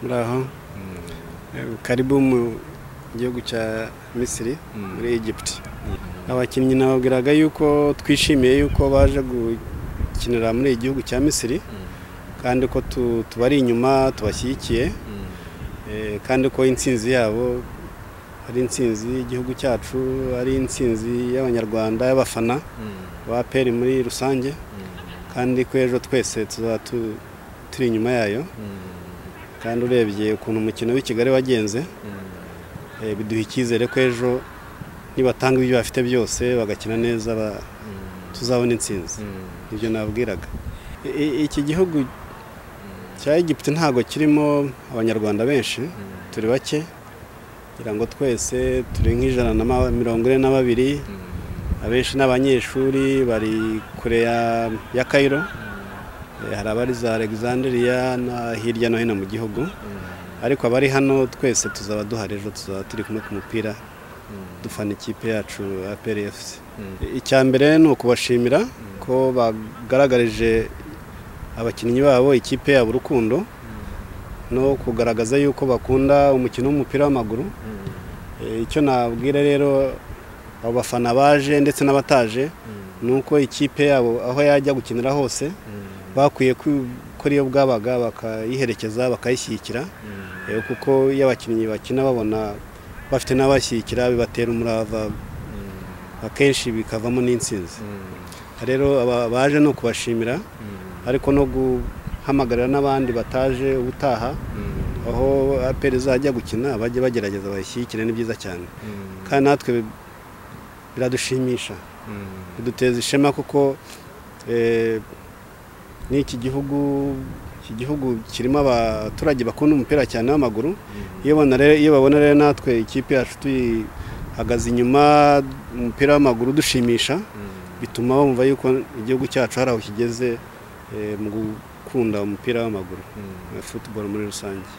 muraho karibu mu gihugu cya misiri muri egypt abakinnyi nababwiraga yuko twishimiye yuko baje gukinira muri iki gihugu cya misiri kandi ko tubari inyuma tubashyigikiye kandi ko intsinzi yabo ari intsinzi y'igihugu cyacu ari intsinzi y'abanyarwanda y'abafana ba peri muri rusange kandi ko ejo twese tuzaba turi inyuma yayo kandi urebye ukuntu umukino w'i kigali wagenze biduha icyizere ko ejo nibatanga ibyo bafite byose bagakina neza tuzabona intsinzi ibyo nabwiraga iki gihugu cya Egiputa ntabwo kirimo abanyarwanda benshi turi bake kugira ngo twese turi nk'ijana na mirongo ine na babiri abenshi ni abanyeshuri bari kure ya kayiro hari abari za alexandria hirya no hino mu gihugu ariko abari hano twese tuzaba duhari ejo tuzaba turi kumwe ku mupira dufana ikipe yacu ya efuse icya mbere ni ukubashimira ko bagaragarije abakinnyi babo ikipe yabo urukundo no kugaragaza yuko bakunda umukino w'umupira w'amaguru icyo nabwira rero abo bafana baje ndetse n'abataje ni uko ikipe yabo aho yajya gukinira hose bakwiye ko iyo bwabaga bakayiherekeza bakayishyigikira kuko iyo abakinnyi bakina babona bafite n'abashyigikira bibatera umurava akenshi bikavamo n'insinzi rero baje ni ukubashimira ariko no guhamagarira n'abandi bataje ubutaha aho aperi izajya gukina bajye bagerageza bayishyigikire ni byiza cyane kandi natwe biradushimisha biduteza ishema kuko n'iki gihugu iki gihugu kirimo abaturage bakunda umupira cyane w'amaguru iyo babona rero natwe ikipe yacu tuyihagaze inyuma umupira w'amaguru dushimisha bituma bumva yuko igihugu cyacu hari aho kigeze mu gukunda umupira w'amaguru futuboro muri rusange